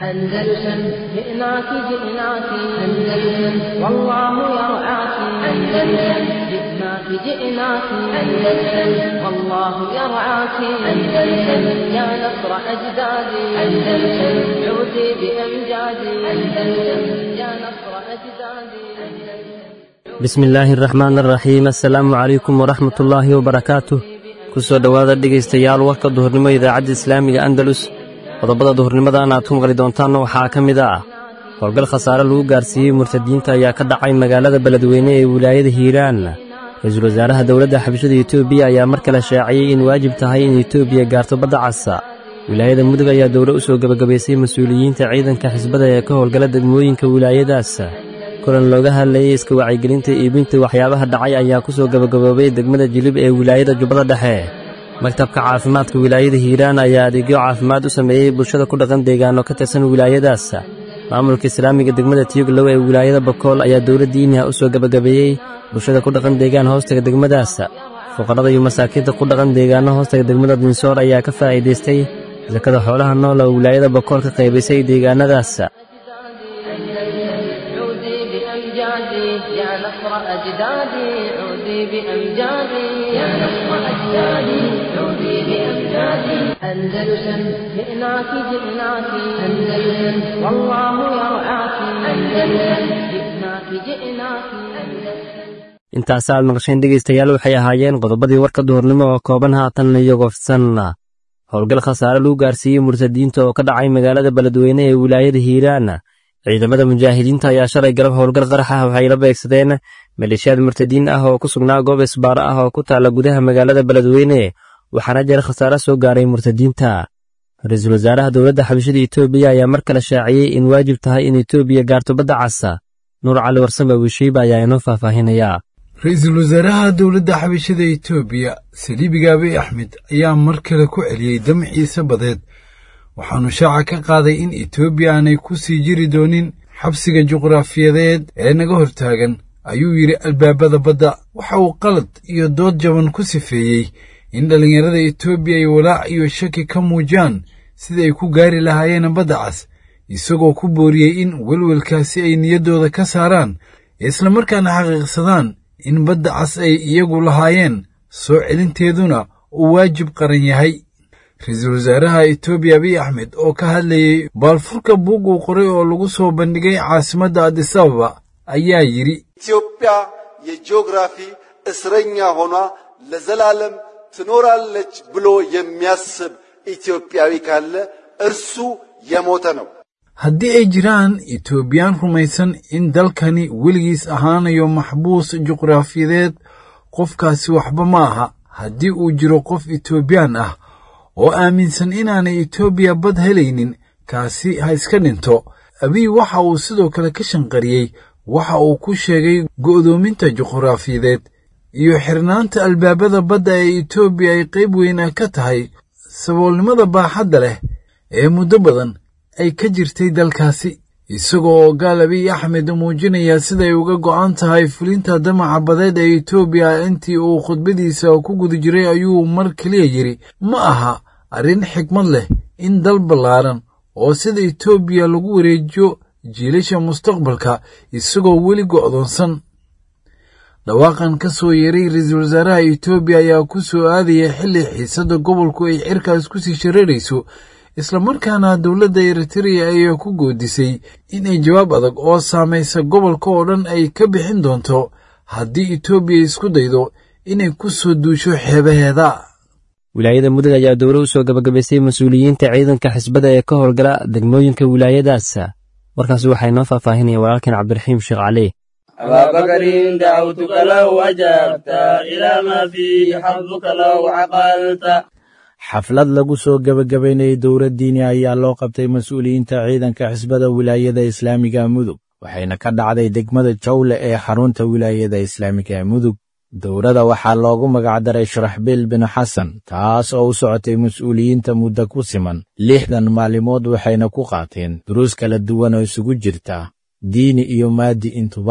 أندلسن جئناك جئناك أندلسن والله يرعاك أندلسن جئناك جئناك أندلسن والله يرعاك أندلسن يا نصر أجدادي أندلسن عودي بأمجادي أندلسن يا نصر أجدادي أندلسن bismi illaahi araxmaan araxiim assalaamu calaykum waraxmatullaahi wabarakaatuh ku soo dhowaada dhegaystayaal warka duhurnimo idaacadda islaamiga andalus qodobada duhurnimadan aad ku maqli doontaanna waxaa ka mid ah howlgal khasaare lagu gaarsiiyey murtadiinta ayaa ka dhacay magaalada beledweyne ee wilaayada hiiraan ra-iisul wasaaraha dowladda xabashada etoobiya ayaa mar kale shaaciyey in waajib tahay in etoobiya gaarto badda casa wilaayada mudug ayaa dowlo u soo gebagabaysay mas-uuliyiinta ciidanka xisbada ee ka howlgala degmooyinka wilaayadaas kulan looga hadlayey iska wacyigelinta iibinta waxyaabaha dhacay ayaa ku soo gebagaboobay degmada jilib ee wilaayada jubbada dhexe maktabka caafimaadka wilaayada hiiraan ayaa adeegyo caafimaad u sameeyey bulshada ku dhaqan deegaano ka tirsan wilaayadaas maamulka islaamiga degmada tiyoglow ee wilaayada bakool ayaa dowladda iiniha u soo gebagabeeyey bulshada ku dhaqan deegaan hoostaga degmadaas fuqarada iyo masaakiinta ku dhaqan deegaano hoostaga degmada dinsoor ayaa ka faa'iidaystay sakada xoolaha nool oo wilaayada bakool ka qaybaysay deegaanadaas عودي بأمجادي يا نصر أجدادي عودي بأمجادي يا نصر أجدادي عودي بأمجادي أندلسن جئناك جئناك أندلسن والله يرعاك أندلسن جئناك جئناك أندلسن intaasaad maqasheen dhegaystayaal waxay ahaayeen qodobadii warka duhurnimo oo kooban haatan iyagoo fidsan howlgal khasaare lagu gaarsiiyey murtadiinta oo ka dhacay magaalada beledweyne ee wilaayada hiiraan ciidamada mujaahidiinta ayaa shalay galab howlgal qarax ah waxay la beegsadeen maleeshiyaad murtadiin ah oo ku sugnaa goob isbaaro ah oo ku taalla gudaha magaalada beledweyne waxaana jira khasaare soo gaaray murtadiinta ra-iisul wasaaraha dowladda xabashada etoobiya ayaa mar kale shaaciyey in waajib tahay in etoobiya gaarto badda casa nuur cali warsame wishiiba ayaa inoo faahfaahinaya ra-iisul wasaaraha dowladda xabashada etoobiya saliibiga abiy axmed ayaa mar kale ku celiyey damciisa badeed waxaanu shaaca ka qaaday in etoobiya aanay ku sii jiri doonin xabsiga juqraafiyadeed ee naga hortaagan ayuu yidhi albaabada badda waxa uu qalad iyo dood jaban ku sifeeyey in dhallinyarada etoobiya ay walaac iyo shaki ka muujiyaan sida ay ku gaari lahaayeen badda cas isagoo ku booriyey in welwelkaasi ay niyaddooda ka saaraan islamarkaana xaqiiqsadaan in badda cas ay iyagu lahaayeen soo celinteeduna uu waajib qaran yahay ra-iisul wasaaraha etoobiya abiy axmed oo ka hadlayey baalfurka buug uu qoray oo lagu soo bandhigay caasimadda adisababa ayaa yidhi ኢትዮጵያ የጂኦግራፊ እስረኛ ሆኗ ለዘላለም ትኖራለች ብሎ የሚያስብ ኢትዮጵያዊ ካለ እርሱ የሞተ ነው። haddii ay jiraan etoobiyaan rumaysan in dalkani weligiis ahaanayo maxbuus juqraafiyadeed qofkaasi waxba ma aha haddii uu jiro qof etoobiyaan ah oo aaminsan inaanay etoobiya bad helaynin kaasi ha iska dhinto abiy waxa uu sidoo kale ka shanqariyey waxa uu ku sheegay go'doominta juqraafiyadeed iyo xirnaanta albaabada badda ee etoobiya ay qayb weyna ka tahay saboolnimada baaxadda leh ee muddo badan ay ka jirtay dalkaasi isagoo oo gaal abiy axmed muujinaya siday uga go'an tahay fulinta damaca badeed ee etoobiya intii uu khudbadiisa ku guda jiray ayuu mar keliya yidhi ma aha arrin xikmad leh in dal ballaaran oo sida etoobiya lagu wareejiyo jiilasha mustaqbalka isagoo weli go'doonsan dhawaaqan ka soo yeeray ra-iisul wasaaraha etoobiya ayaa ku soo aadaya xilli xiisadda gobolku ay cirkaas ku sii shareerayso islamarkaana dowladda eritreya ayaa ku goodisay in ay jawaab adag oo saamaysa gobolka oo dhan ay ka bixin doonto haddii etoobiya isku daydo inay ku soo duusho xeebaheeda wilaayada mudug ayaa dowlo u soo gebagabaysay mas-uuliyiinta ciidanka xisbada ee ka howlgala degmooyinka wilaayadaas warkaasi waxaa inoo faahfaahinaya walaalkeen cabdiraxiim sheekh cali أبا بكر دعوتك لو أجبت إلى ما فيه حظك لو عقلت xaflad lagu soo gebagabaynayay dowlad diini ayaa loo qabtay mas-uuliyiinta ciidanka xisbada wilaayada islaamiga mudug waxayna ka dhacday degmada jawle ee xarunta wilaayada islaamiga mudug dowladda waxaa loogu magacdaray sharaxbiil bin xasan taas oo u socotay mas-uuliyiinta muddo ku siman lixdan maalimood waxayna ku qaateen duruus kala duwan oo isugu jirta diini iyo maadi intuba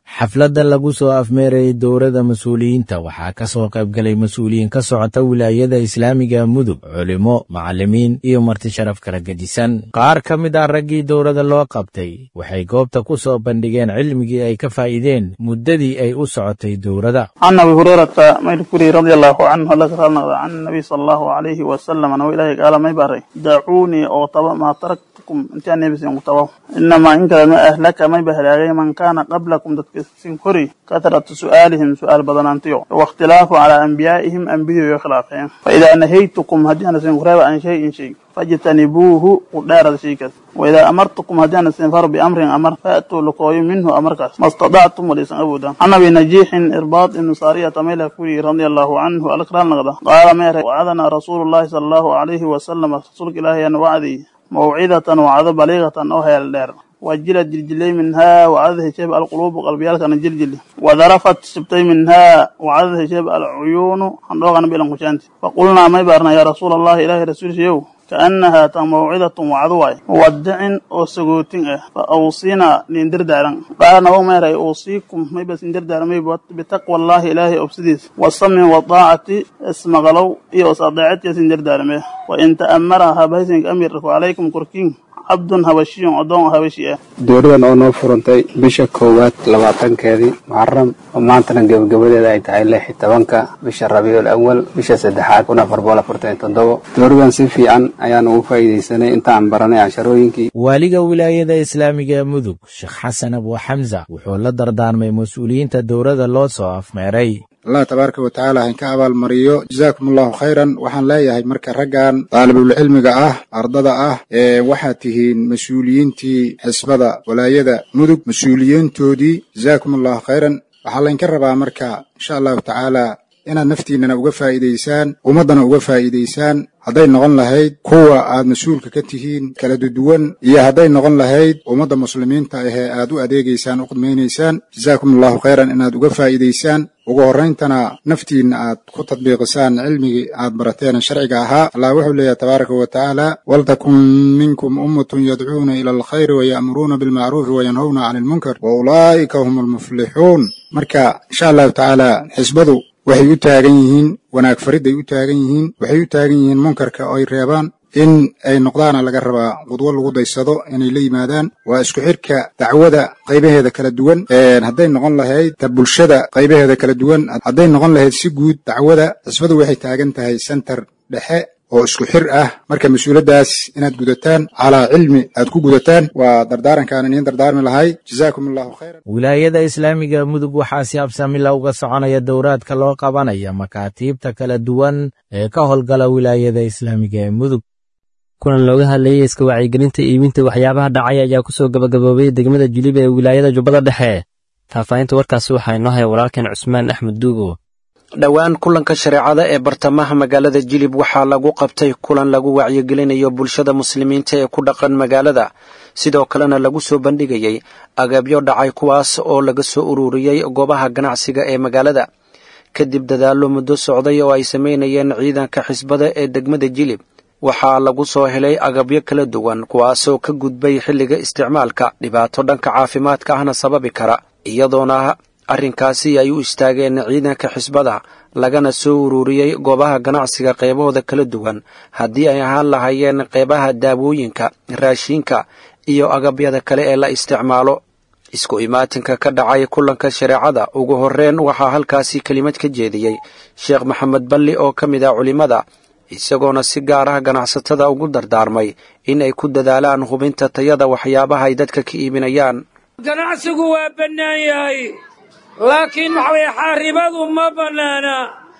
xafladda lagu soo afmeerayay dowladda mas-uuliyiinta waxaa ka soo qayb galay mas-uuliyiin ka socota wilaayada islaamiga mudug culimo macallimiin iyo marti sharaf kala gedisan qaar ka mid ah raggii dowladda loo qabtay waxay goobta ku soo bandhigeen cilmigii ay ka faa'iideen muddadii ay u socotay dowladda can abi hurayrata mayrkuri radi allahu canhu alla ka raalnaqda can nabiy sala allahu calayhi wasalam anuu ilaahay gaala may baray dacuunii oo taba maa taraktukum intaan nebisin ku tabaw inamaa in kale ma ahlaka may ba halaagay man kaana qablakum dadka sin kori katratu su'aalihim su'aal badanaantiyo waاkhtilaafu calaa anbiyaa'ihim ambiyadooyo khilaafeen faidaa nahaytukum haddii ana sin kureeba an shayin shay fajtanibuuhu u dheerada shaykaas waidaa amartukum haddii ana sin faro biamrin amar faatuu lakooyo minhu amarkaas ma stadactum walaysan awoodaan can abi najiixin irbaad ibnu saariyata mayla kuri radia allahu canhu alkraal naqda qaala meere wacadana rasuulu llahi sala allahu calayhi wasalam rasuulka ilaahay ana wacdiy mawcidatan wacdo baliiqatan oo heel dheer wajilad jiljilay minhaa wacdada hesheeb alquluubu qalbiyaalkana jiljili wadarafat sibtay minhaa wacdada hesheeb alcuyuunu handhoogana bilan kushaanti faqulnaa may baarna yaa rasuula allahi ilaahay rasuulshayow kaannahaa tan mawcidatun wacdo waay muwadicin oo sagootin ah fa awsinaa nin dardaaran qaala nabow meeray uusiikum mayba sin dardaaramay bitaqwa allahi ilaahay obsidiis wasamci wadaacati ismaqalow iyo is adeecatiya sin dardaarame wa in ta'amara habaysinka amirku calaykum korkiin cabdun habashiyun oddoon habashi ah dowladan oo noo furantay bisha koowaad labaatankeedii muxaram oo maantana gebagabadeeda ay tahay lix iyo tobanka bisha rabiicul awal bisha saddexaad kun afar boqol afartan iyo toddobo dowladan si fiican ayaan ugu faa'iidaysanay intaan baranay casharooyinkii waaliga wilaayada islaamiga ee mudug sheekh xasan abu xamsa wuxuu la dardaarmay mas-uuliyiinta dowladda loo soo afmeeray allah tabaaraka wa tacaala hainka abaalmariyo jazaakum allahu khayran waxaan leeyahay marka raggan daalibulcilmiga ah ardada ah ee waxaad tihiin mas-uuliyiintii xisbada walaayada mudug mas-uuliyiintoodii jazaakum allahu khayran waxaa laynka rabaa marka insha allahu tacaala inaad naftiinnana uga faa'iidaysaan ummaddana uga faa'iidaysaan hadday noqon lahayd kuwa aad mas-uulka ka tihiin kala duduwan iyo hadday noqon lahayd ummadda muslimiinta ahee aad u adeegaysaan u khidmaynaysaan jazaakum allahu khayran inaad uga faa'iidaysaan ugu horrayntana naftiinna aad ku tadbiiqisaan cilmigii aad barateen sharciga ahaa allah wuxuu leeyahay tabaaraka wa tacaala waltakun minkum ummatun yadcuuna ila alkhayri waya'muruuna bilmacruufi wayanhowna cani ilmunkar wa ulaa'ika hum almuflixuun marka insha allahu tacaala xisbadu waxay u taagan yihiin wanaag faridday u taagan yihiin waxay u taagan yihiin munkarka oo ay reebaan in ay noqdaana laga rabaa qudwo lagu daysado inay la yimaadaan waa isku xidhka dacwada qaybaheeda kala duwan hadday noqon lahayd ta bulshada qaybaheeda kala duwan hadday noqon lahayd si guud dacwada xisbadu waxay taagan tahay sentar dhexe oo isku xir ah marka mas-uuladdaas inaad gudataan calaa cilmi aad ku gudataan waa dardaarankaan idiin dardaarmi lahay jazaakum allahu khayran wilaayada islaamiga mudug waxaa si habsamila uga soconaya dowraadka loo qabanaya makaatiibta kala duwan ee ka howlgala wilaayada islaamiga ee mudug kulan looga hadlayay iska wacyigelinta iibinta waxyaabaha dhacay ayaa ku soo gabagaboobay degmada julib ee wilaayada jubbada dhexe faahfaahinta warkaasi waxaa inoo haya walaalkeen cusmaan axmed duugo dhowaan kulanka shareecada ee bartamaha magaalada jilib waxaa lagu qabtay kulan lagu wacyigelinayo bulshada muslimiinta ee ku dhaqan magaalada sidoo kalena lagu soo bandhigayey agabyo dhacay kuwaas oo laga soo ururiyey goobaha ganacsiga ee magaalada kadib dadaallo muddo socday oo ay samaynayeen ciidanka xisbada ee degmada jilib waxaa lagu soo helay agabyo kala duwan kuwaasoo ka gudbay xilliga isticmaalka dhibaato dhanka caafimaadka ahna sababi kara iyadoona arrinkaasi ay u istaageen ciidanka xisbada lagana soo ururiyey goobaha ganacsiga qeybahooda kala duwan haddii ay ahaan lahaayeen qeybaha daawooyinka raashiinka iyo agabyada kale ee la isticmaalo isku imaatinka ka dhacay kulanka shareecada ugu horreyn waxaa halkaasi kelimad ka jeediyey sheekh maxamed balli oo ka mid ah culimmada isagoona si gaar ah ganacsatada ugu dardaarmay in ay ku dadaalaan hubinta tayada waxyaabaha ay dadka ka iibinayaan ganacsigu waa bannaan yahay laakiin waxa weye xaaribadu ma bannaana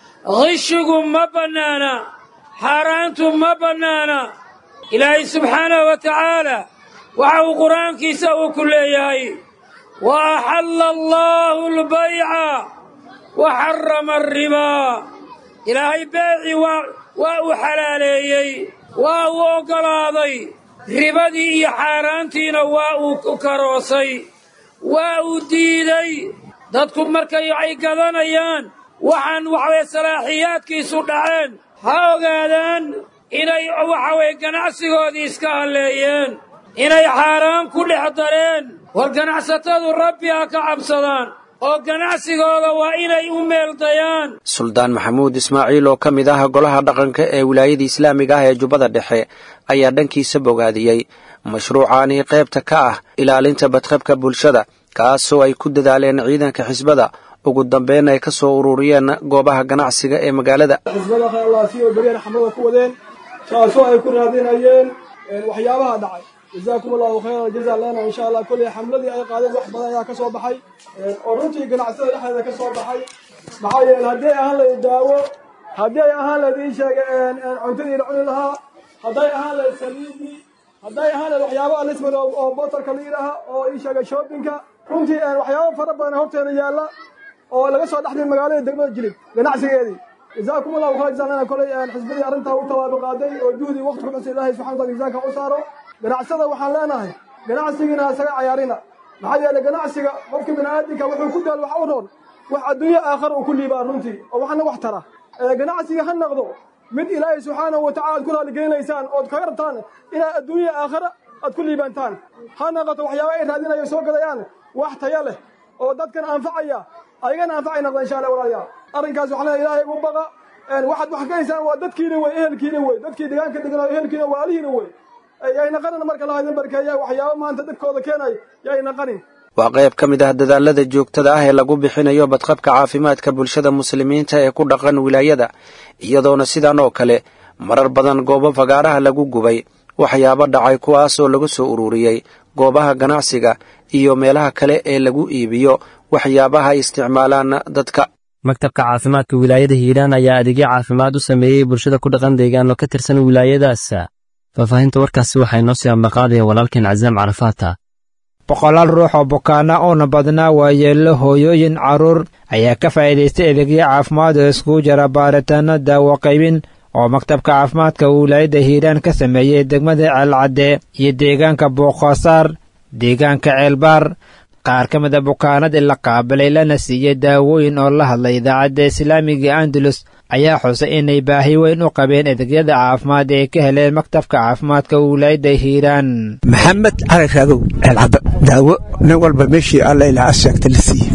qishigu ma bannaana xaaraantu ma bannaana ilaahay subxaanahu wa tacaala waxa uu qur'aankiisa uu ku leeyahay wa axalla allaahu albayca wa xarama alribaa ilaahay beecii waa waa uu xalaaleeyey waa uu oggolaaday ribadii iyo xaaraantiina waa uu karoosay waa uu diiday dadku markay ay gadanayaan waxaan waxaweye salaaxiyaadkiisu dhaceen ha ogaadaan inay waxaweye ganacsigoodii iska halleeyeen inay xaaraan ku dhex dareen war ganacsatadu rabbi ha ka cabsadaan oo ganacsigooda waa inay u meeldayaan suldaan maxamuud ismaaciil oo ka mid ah golaha dhaqanka ee wilaayada islaamiga ah ee jubbada dhexe ayaa dhankiisa bogaadiyey mashruucaani qaybta ka ah ilaalinta badqabka bulshada kaasoo ay ku dadaaleen ciidanka xisbada ugu dambeyn ay ka soo ururiyeen goobaha ganacsiga ee magaalada xisbada khayalaasi oo beriyana xamlada ku wadeen taasoo ay ku raadinayeen waxyaabaha dhacay jazaakum allahu khayra jaza lana insha allah kolley xamladii ay qaadeen wax badan ayaa ka soo baxay oo runtii ganacsada dhexdeeda ka soo baxay maxaa yeele haddii ay ahaan lahayd daawo haddii ay ahaan lahayd ii sheega cuntadii la cuni lahaa hadday ahaan lahayd saliidii hadday ahaan lahayd waxyaaba alisman oo botarka la yidhaaha oo ii sheega shoppingka runtii waxyaaba fara badan horteeda yaalla oo laga soo dhexday magaalada degmada jilib ganacsigeedii jazaakum allahu khayra jaza lana kolley xisbadii arrintaa u tawaabo qaaday oo juhdi waqti ku cusub ilaahay subxana wataala miisaanka u saaro ganacsada waxaan leenahay ganacsigiina isaga cayaarina maxaa yeelay ganacsiga qofka bini'aadinka wuxuu ku daal wax u roon wax adduunyo aakhara uu ku liibaa runtii oo waxna wax tara ganacsiga ha noqdo mid ilaahay subxaanahu watacala aad ku raalligeynaysaan ood kaga rabtaan inaad adduunya aakhara aad ku liibantaan ha noqoto waxyaaba ay raadinayo soo gadayaan wax taya leh oo dadkan anfacaya ayagana anfacay noqda insha allah walaalayaal arrinkaas waxaan leeyahay ilaahay ugu baqa waxaad wax ka haysaan waa dadkiina wey ehelkiina wey dadkii deegaanka deganaa ehelkiina waalihiina wey yay naqanin marka lahaydin barkeeya waxyaaba maanta dadkooda keenay yay naqanin waa qayb ka mid ah dadaalada joogtada ah ee lagu bixinayo badqabka caafimaadka bulshada muslimiinta ee ku dhaqan wilaayada iyadoona sidan oo kale marar badan goobo fagaaraha lagu gubay waxyaabo dhacay kuwaasoo lagu soo ururiyey goobaha ganacsiga iyo meelaha kale ee lagu iibiyo waxyaabaha ay isticmaalaan dadka maktabka caafimaadka wilaayada hiiraan ayaa adeegyo caafimaad u sameeyey bulshada ku dhaqan deegaano ka tirsan wilaayadaas faahfaahinta warkaasi waxaa inoo sii ambaqaadaya walaalkeen casaam carafaata boqolaal ruux oo bukaana uuna badnaa waayeello hooyooyin carruur ayaa ka faa'iidaystay adeegyo caafimaad oo iskugu jira baaritaanno daawo qaybin oo maktabka caafimaadka wilaayadda hiiraan ka sameeyey degmada ceelcadde iyo deegaanka booqoosaar deegaanka ceelbaar qaar ka mida bukaanadii la qaabilay lana siiyey daawooyin oo la hadlay idaacadda islaamiga andalus ayaa xusay inay baahi weyn u qabeen adeegyada caafimaad ee ka heleen maktabka caafimaadka wilaayadda hiiraan maxamed cali raagow ceelcadda daawo nin walba meeshii alla ilaa asheegta la siiye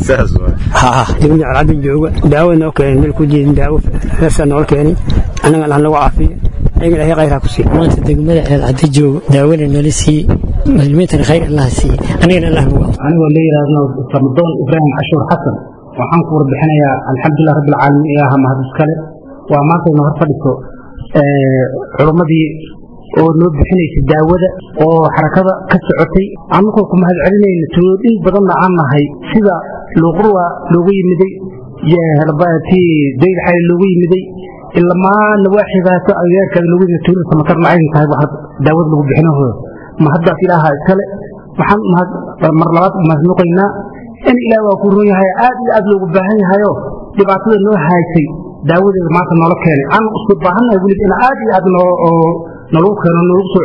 degmada ceelcadda jooga daawo noo keenay meel ku jiidin daawo reersaa nool keenay annaga allah nagu caafiyo ayaga ilaahay khayraa ku siiy maanta degmada ceelcadda jooga daawona noola siiye muslimiintana khayr allah siiye anigana allah nagu anigoo la yidhaahdo farmadoon ibraahim cashuur xasan waxaan ku warbixinayaa alxamdulilah rabbi alcaalamiin ilaaha mahad iskale waa maantayna hor fadhiso culummadii oo noo bixinaysa daawada oo xarakada ka socotay annagoo ku mahad celinayna tuulooyin badanna aan nahay sida luuqurwa looga yimiday tii dayl xali looga yimiday ilamaa nawaaxibaato agagaarkaada looga yimid tuulada samatarna aydan tahay waxa daawada lagu bixinahooda mahaddaas ilaaha iskale waxaan mar labaad mahadnuqaynaa in ilaah waa ku run yahay aad iyo aad loogu baahan yahayo dhibaatada noo haysay daawadeeda maanta noola keenay aan isku baahannahay welib in aad iyo aad nalagu keeno nalagu soo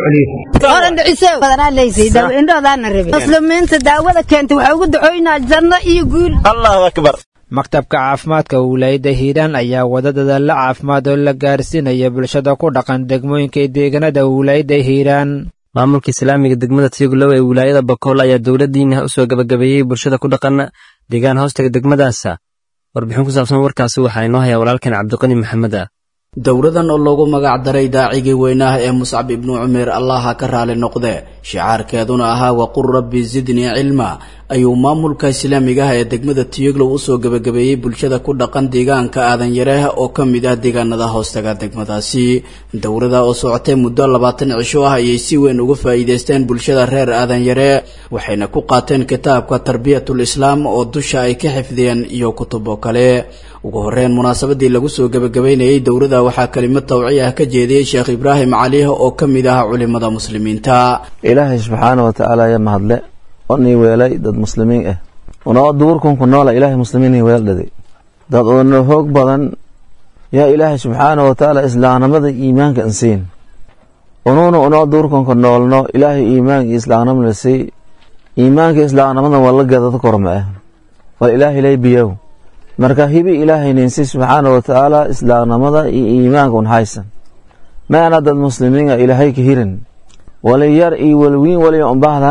celiyomuslimiinta daawada keentay waxaa ugu ducoynaa janno iyo guul allahu akbar maktabka caafimaadka wilaayadda hiiraan ayaa wada dadaalla caafimaad oo la gaarsiinaya bulshada ku dhaqan degmooyinka iyo deegaanada wilaayadda hiiraan maamulka islaamiga degmada tiyoglow ee wilaayada bakool ayaa dowladdiina u soo gabagabeeyey bulshada ku dhaqan deegaan hoostaga degmadaasa warbixin ku saabsan warkaasi waxaa inoo hayaa walaalkan cabdiqani maxameda dowladan oo loogu magac daray daacigii weynaah ee muscab ibnu cumeer allaha ka raali noqde shicaarkeeduna ahaa waqul rabbi zidnii cilma ayuu maamulka islaamiga ah ee degmada tiyoglow usoo gabagabeeyey bulshada ku dhaqan deegaanka aadan yareeh oo ka mid ah deegaanada hoostaga degmadaasi dowlada oo socotay muddo labaatan cisho ah ayay si weyn uga faa'iidaysteen bulshada reer aadan yaree waxayna ku qaateen kitaabka tarbiyatul islaam oo dusha ay ka xifdiyeen iyo kutubo kale ugu horeyn munaasabadii lagu soo gabagabeynayey dowlada waxaa kelimad tawci ah ka jeediyey sheekh ibraahim caliih oo ka mid ah culimada muslimiinta ilaahay subxaana wa tacaala ya mahadle onii weelay dad muslimiin ah unoo duurkunku noola ilaahay muslimiinii weeldhaday dad una hoog badan yaa ilaahay subxaana wa tacaala islaamnimada iimaanka insiin unuuna unoo duurkunka noolno ilaahay iimaanka iyo islaamnimada sii iimaanka islaamnimada wala gadada korma ah wal ilaahay lay biyow marka hibi ilaahay ninsi subxaana wa tacaala islaamnimada iyo iimaanka un haysan maana dad muslimiin ah ilaahay ka hirin wali yar iyo walwiin waliya unbahdahan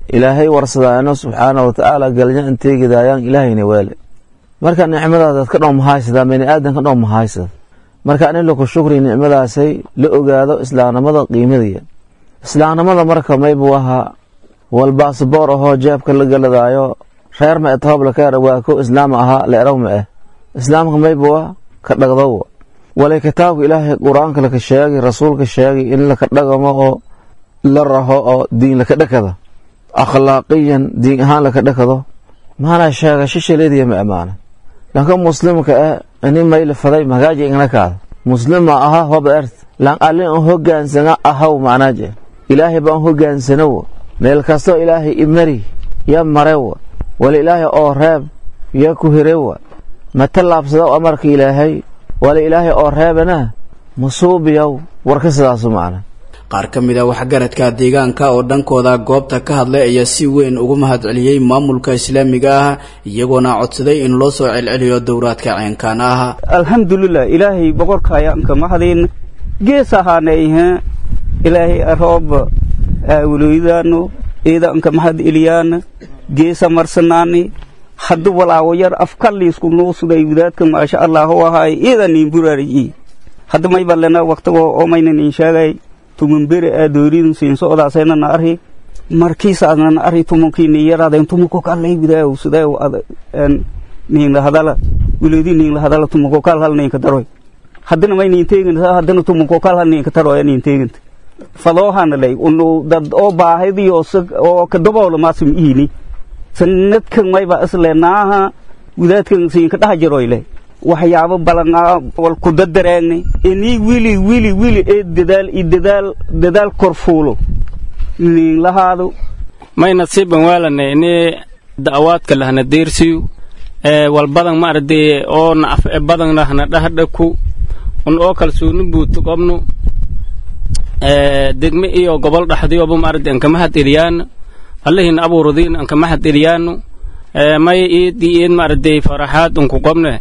ilaahay warsadaano subxaana wa tacaala galnya inteegidaayaan ilaahayna weele marka nicmadaadaad ka dhow mahaysadaa bani aadan ka dhow mahaysada marka in laku shukri nicmadaasay la ogaado islaamnimada qiimadiya islaamnimada marka maybu ahaa wal baasboor ahoo jeebka la galadaayo reer ma etooblakar waa ko islaam ahaa leeraw ma ah islaamka maybu ah ka dhagdowa walay kitaabka ilaahay qur-aanka laka sheegay rasuulka sheegay in laka dhagamo oo la raho oo diin laka dhakada akhlaaqiyan diin ahaan laka dhakado maana sheega shishaleediya ma amaana lanka muslimka ah ini mayla faday magaaji ingna kaada muslima aha hoba ert lan alin an hogaansana ahaw macnaaje ilaahay baan hogaansanowa meel kastoo ilaahay imari ya marewa wala ilaahay oo reeb ya ku hirewa ma tallaabsado amarka ilaahay wala ilaahay oo reebana masuubiyow warka sidaasu macna qaar ka mid a waxgaradka deegaanka oo dhankooda goobta ka hadlay ayaa si weyn ugu mahadceliyey maamulka islaamiga ah iyagoona codsaday in loo soo celceliyo dowraadka ceenkaan ah alxamdulilah ilaahay boqorka ayaanka mahadin gees ahaanayhe ilaahay aroob awloydano iidanka mahad eliyaana geesa marsanaani haddu walaawo yar afkaliisku nuusuday wadaadka maasha allah u ahaay iidan niin buraariyi hadda may balena waqtigoo omaynan in sheegay tumunbere aa dooridun siin socdaasaynana arhi markiisaadnana arhi tumunkiini yaraadayn tumunko kallay widaaw sidaaw niinla hadala wiloodi niinla hadala tumunko kal hal niinka daroy haddana may niin teegin haddana tumunko kal hal niinka daroy niin teeginta fadoohana lay unu dad oo baahidi oo kadaboola maasim iini sanadkan mayba isleenaaha wadaadkan siinka dhaha jaroyle waxyaabo balanaa wal ku dadareegnay inii wili wili wili ee dadaal i dadaal dadaal korfuulo niin lahaado may nasiiban waalanay ini da'awaadka lahna deersiyu ee wal badan ma arday oo na af badan lahna dhahdhaku un oo kalsooni buuto qobnu ee degme iyo gobol dhaxdiyoba ma arday anka mahad eliyaana allahiina abuuradiin anka mahad eliyaanu ee may iid iid ma arday faraxaad unku qobne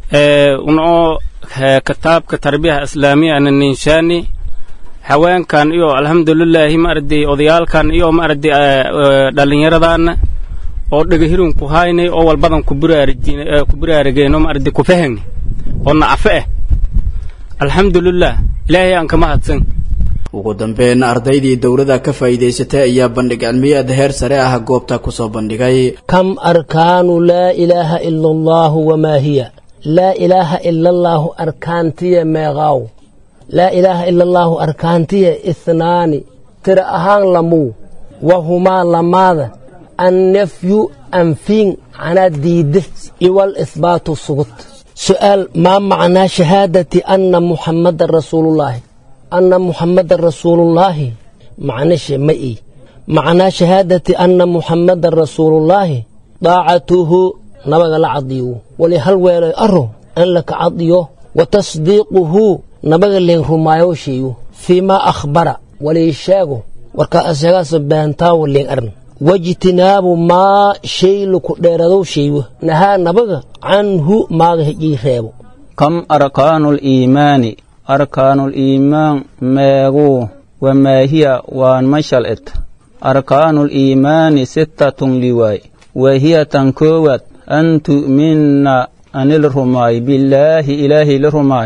unoo kitaabka tarbiyaha islaamiya ana ninshaani haweenkan iyo alxamdulilaahi maaragtay odayaalkan iyo maaragtay dhallinyaradaana oo dhegahirun ku haynay oo walbadan ku ku buraarigeen oo maaragtay ku fahagni oo nacafe ah alxamdulilah ilaahay aan ka mahadsan ugu dambeyn ardaydii dowladda ka faa'iidaysatay ayaa bandhig cilmiyeed heer sare ah goobta ku soo bandhigay كم أركان لا إله إلا الله وما هي لا إله إلا الله أركانتي ميغاو لا إله إلا الله أركانتي إثنان ترى أهان لمو وهما لماذا النفي أنفين عن الديد والإثبات السقط سؤال ما معنى شهادة أن محمد رسول الله أن محمد رسول الله معنى مئي معنى شهادة أن محمد رسول الله طاعته نبغى العضيو ولهل ويلي أرو أن لك عضيو وتصديقه نبغى اللي رمايو شيو فيما أخبر وليشاغو وركا أسيغاس بانتاو اللي أرن واجتناب ما شيء لك ديردو شيو نها نبغى عنه ما هجي خيبو كم أركان الإيمان أركان الإيمان ماغو وما هي وان مشلت أركان الإيمان ستة لواي وهي تنكوت أن تؤمن أن الرماي بالله إله الرماي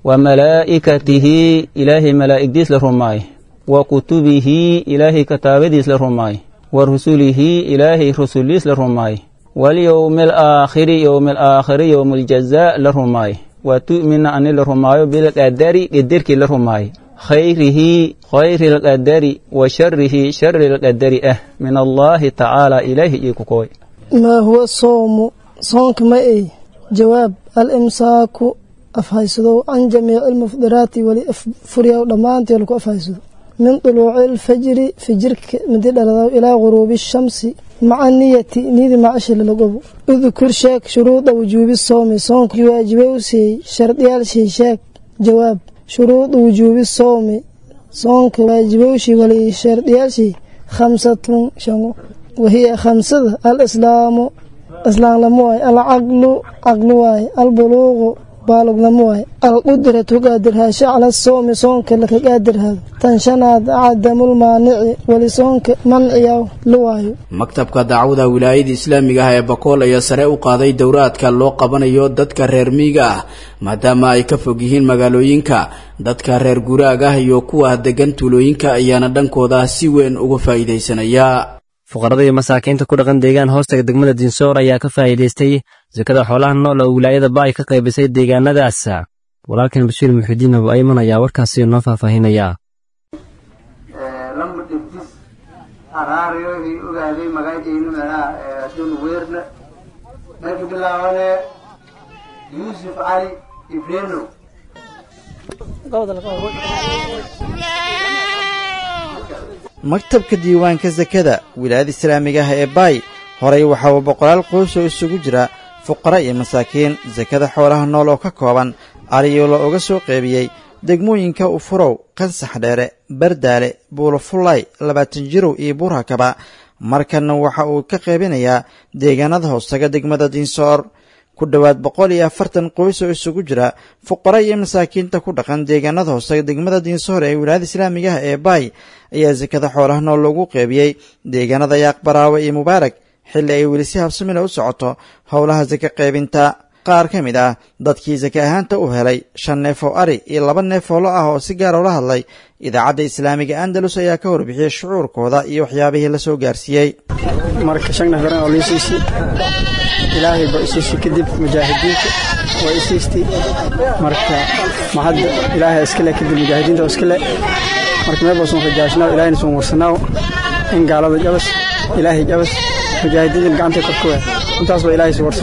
وملائكته إله ملائك ديس الرماي وكتبه إله كتاب ديس الرماي ورسله إله رسول ديس الرماي واليوم الآخر يوم الآخر يوم الجزاء للرماي وتؤمن أن الرماي بالقدر قدرك للرماي خيره خير القدر وشره شر القدر أه من الله تعالى إليه يكوكوي ما هو الصوم صومك ما إيه جواب الإمساك أفهيسدو عن جميع المفطرات ولأفريا ودمانتي لكو أفهيسدو من طلوع الفجر فجرك مدد إلى غروب الشمس مع النية نيد مع أشل لقبو اذكر شاك شروط وجوب الصوم صومك واجبه سي شرط يالشي شاك جواب شروط وجوب الصوم صومك واجبه شي ولي شرط يالشي خمسة شنو وهي خمسة الإسلام إسلام لمواي العقل عقل واي البلوغ baalognamo waay alqudratu qaadirhaasho cala soomi soonka laka qaadirhaado tan shanaad cadamul maanici weli soonka manciya la waayo maktabka dacwada wilaayada islaamiga ah ee bakool ayaa sare u qaaday dowraadka loo qabanayo dadka reer miyiga ah maadaama ay ka fog yihiin magaalooyinka dadka reer guraag ah iyo kuwa degan tuulooyinka ayaana dhankooda si weyn uga faa'iidaysanaya fuqarada iyo masaakiinta ku dhaqan deegaan hoostaga degmada dinsoor ayaa ka faa'iidaystay sakada xoolaha nool oo wilaayada ba ay ka qaybisay deegaanadaas walaalkan bashiir muxidiin abu ayman ayaa warkaasi noo faahfaahinaya lama dhibtis araariyoohii ogaaday magacaynu meelaha adduun weerna marka bilaabane yuusuf cali ibreno maktabka diiwaanka sakada wilaayada islaamiga ah ee baay horay waxa uu boqolaal qoys oo isugu jira fuqara iyo masaakiin sakada xoolaha nool oo ka kooban ariyo la uga soo qeybiyey degmooyinka ufurow qansax dheere bardaale buulofullay labaatan jirow iyo buurhakaba markanna waxa uu ka qaybinayaa deegaanada hoostaga degmada dinsoor ku dhowaad boqol iyo afartan qoys oo isugu jira fuqara iyo masaakiinta ku dhaqan deegaanada hoostaga degmada dinsoor ee wilaayada islaamiga ah ee baay ayaa sakada xoolaha nool loogu qeybiyey deegaanada yaaq baraawe iyo mubaarak xilli ay weli si habsamila u socoto howlaha saka qaybinta qaar ka mid ah dadkii sake ahaanta u helay shan neef oo ari iyo laba neef oo lo ah oo si gaar ula hadlay idaacadda islaamiga andalus ayaa ka warbixiyey shucuurkooda iyo waxyaabihii la soo gaarsiiyey marka shan neef garan oo liisiisi ilaahay ba isiisi kadib mujaahidiinta waa isiistay marka mahadda ilaahay iskale kadib mujaahidiinta oo iskale marka meel baasun rajaashnaaw ilaahayna sun warsanaaw in gaalada jabas ilaahay jabas mujaahidiintan gacantay korka waa intaas baa ilaahay si warsan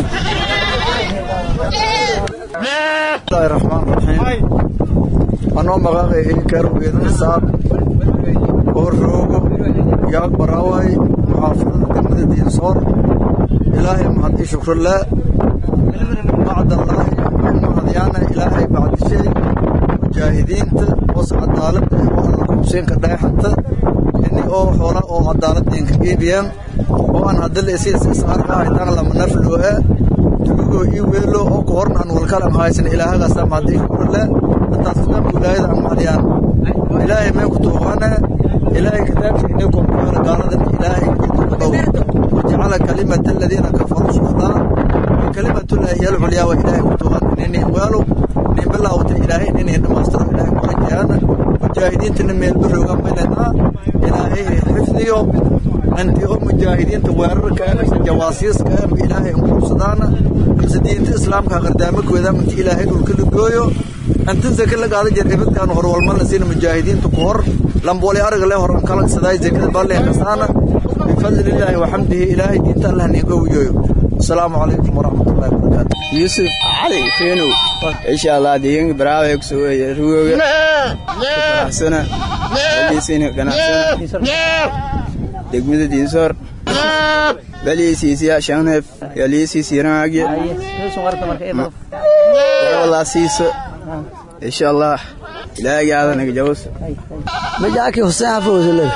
bismillahi raxmaan raxiim anoo maqaaqay ilkaarweedana saab oo roogo yaag baraaway muxaafadada degmada diinsoor ilaahay mahadi shukralaa bacdallaahi mahadyaana ilaahay bacdishay mujaahidiinta hoos cadaalada oo alla kubsiinka dhagaxata ini oo xoola oo cadaaladeenka iibiyaan oo aan hadila isisaarka haytaan lama naflooa tuugo ii weelo oo ka horna aan walkalan haysan ilaahagaasa mahadii shukrale intaasna wilaayada aan mahadyaan ilaahay meen ku tuuqaana ilaahay kitaabka inay korkuala gaaladan ilaahay dhow wajacala kalimata aladiina kafaruu suflaa kalimatullaahi hiya alculyaa waa ilaahay ku tuuqaan inay weelo nin bilaawta ilaahay inay dhamaystiro ilaahay ku rajayaana mujaahidiintana meelba roogaan maynanaa ilaahay xifdiyo anti oo mujaahidiinta weerarka mise jawaasiiska ama ilaahay ankursadaana mise diinta islaamka qardaamankooda minta ilaahay dhulka la gooyo antan zaka la qaada jir ibadkaan horwalma la siina mujaahidiinta ku hor lambooli araga le hor kala sadaay zakada balleen kasaana bifadlillaahi waxamdihi ilaahay diinta allah niin owiyoyo asalaamu calaykum waraxmatullahi wabarakaatu yusuf cali feenow insha allah deegaanka baraawe kusoo weeye rugooga faraxsana waliisiina ganacsana degmada diinsoor baliisiisiya shanef yaliisiisiranaagye walaa siiso insha allah ilaahay aadanaga jawos majaaki xuseen xafowsale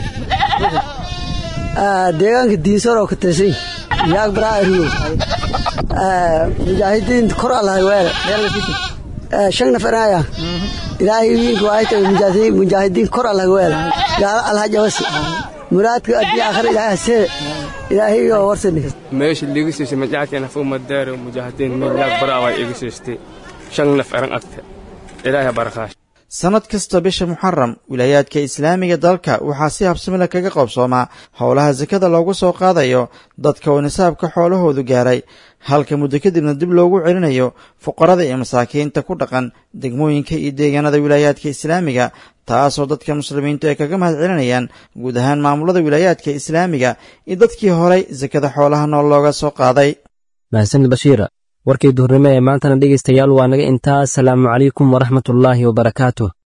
deegaanka diinsoor oo ka tirsan yaag baraa riyo mujaahidiinta kor allahay weere shan nafaraya ilaahay wiinka waayta mujaahidiin kor allahay weere gaala allaha jabasi muraadka adii aakhira ilaahay hasee ilaahay oo warsani meesha liiga siisay majaakeen hafu madaaro mujaahidiin meel yaag baraa waa iga siistay shan naf eran agta ilaahay barakaash sannad kasta bisha muxaram wilaayaadka islaamiga dalka waxaa si habsamila kaga qoobsoomaa howlaha sakada loogu soo qaadayo dadka oo nisaabka xoolahoodu gaaray halka muddo kadibna dib loogu celinayo fuqarada iyo masaakiinta ku dhaqan degmooyinka iyo deegaanada wilaayaadka islaamiga taasoo dadka muslimiintu ay kaga mahad celinayaan guud ahaan maamulada wilaayaadka islaamiga iyo dadkii horay sakada xoolaha nool looga soo qaaday mahadsanid bashiir warkii duhurnimo ee maantana dhegaystayaal waa naga intaa asalaamu calaykum waraxmatullaahi wabarakaatuh